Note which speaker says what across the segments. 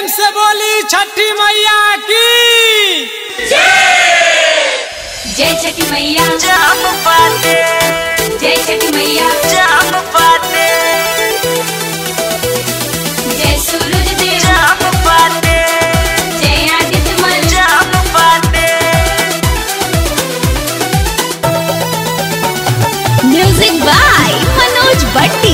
Speaker 1: से बोली छठी मैया की
Speaker 2: जय छठी मैया
Speaker 3: जाम पाते
Speaker 2: जय छठी मैया
Speaker 3: जाम पाते
Speaker 2: जय सूरज देव
Speaker 3: जाम पाते
Speaker 2: जय आदित्य मल
Speaker 3: जाम पाते
Speaker 2: म्यूजिक बाय मनोज भट्टी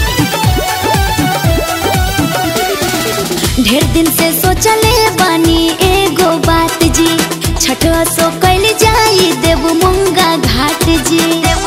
Speaker 2: ढेर दिन से सोचले बानी एगो बात जी छठवा सो कैल जाई देव मुंगा घाट जी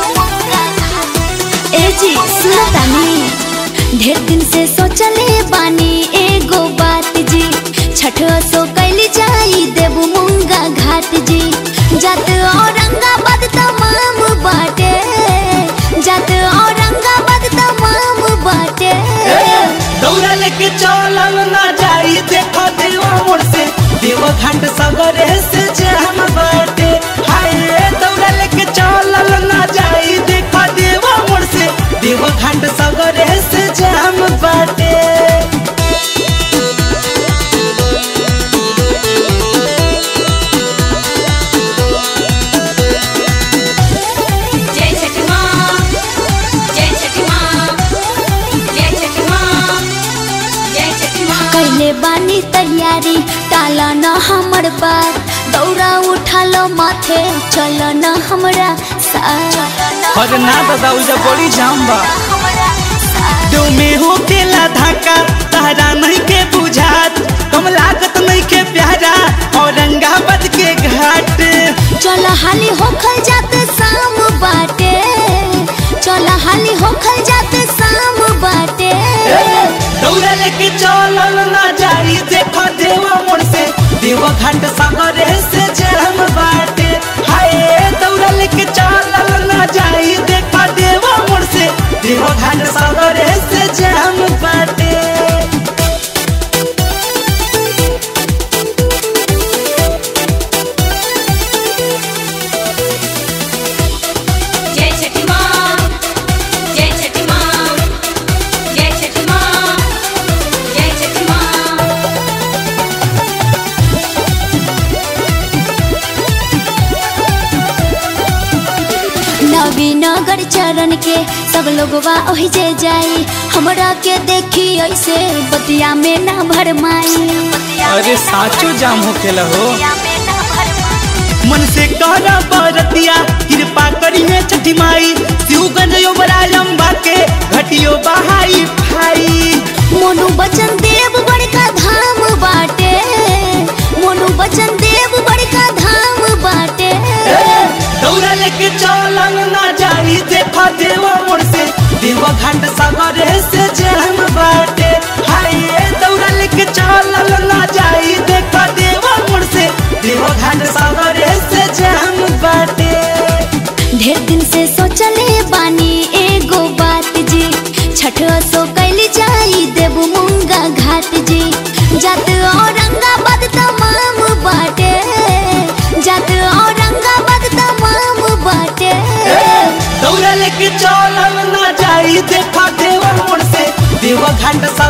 Speaker 2: ए जी सुनो तानी ढेर दिन से सोचले बानी एगो बात जी छठवा सो कैल जाई देव मुंगा घाट जी जात औरंगाबाद तमाम बाटे जात औरंगाबाद तमाम बाटे
Speaker 3: दौड़ा लेके चलल ना जाई देखो देवा मोड़ से देव घाट सगरे से जाम बाटे हाय दौड़ा लेके चलल ना जाई देखो देवा मोड़ से देव घाट सगरे से जाम बाटे
Speaker 2: जय छठी माँ जय छठी माँ जय छठी माँ जय छठी माँ कैले बानी तैयारी टाला न हमर बात दौड़ा उठा लो माथे चलो न हमरा साथ
Speaker 3: अरे ना दादा उजा बड़ी जाम बा दो में हो केला धाका तारा नहीं के बुझात कम लागत नहीं के प्यारा औरंगाबाद के घाट
Speaker 2: चल हाली होखल जाते शाम बाटे चल हाली होखल जाते शाम बाटे
Speaker 3: दौड़ा लेके चलल ना जाई देखो देवा मोड़ से देवा घाट सागरे से जाम बाटे हाय दौड़ा लेके चलल ना जाई देखो देवा मोड़ से देवा घाट सागरे से जाम बाटे
Speaker 2: जय छठी माँ जय छठी माँ जय छठी माँ जय छठी माँ नवीनगर चरण के सब लोगवा ओहि जे जाई हमरा के देखी ऐसे बतिया में ना भरमाई
Speaker 3: अरे साचो जाम होखेला हो मन से कहरा बरतिया कृपा करी है छठी माई शिवगंज योबराजम बाके घटियो बहाई भाई
Speaker 2: मोनू बचन देव बड़का धाम बाटे मोनू बचन देव बड़का धाम बाटे
Speaker 3: दौड़ा लेके चलल ना जाई देखा देवा मोड़ से देवा घाट सागरे से जाम बाटे हाय दौड़ा लेके चलल ना जाई देखा देवा मोड़ से देवा घाट सागरे से जाम बाटे
Speaker 2: ढेर दिन से सोचले बानी एगो बात जी छठवा सो कैल जाई देव मुंगा घाट जी जात औरंगाबाद तमाम बाटे जात औरंगाबाद तमाम बाटे
Speaker 3: दौड़ा लेके चलल ना जाई देखा देवा मोड़ से देवा घाट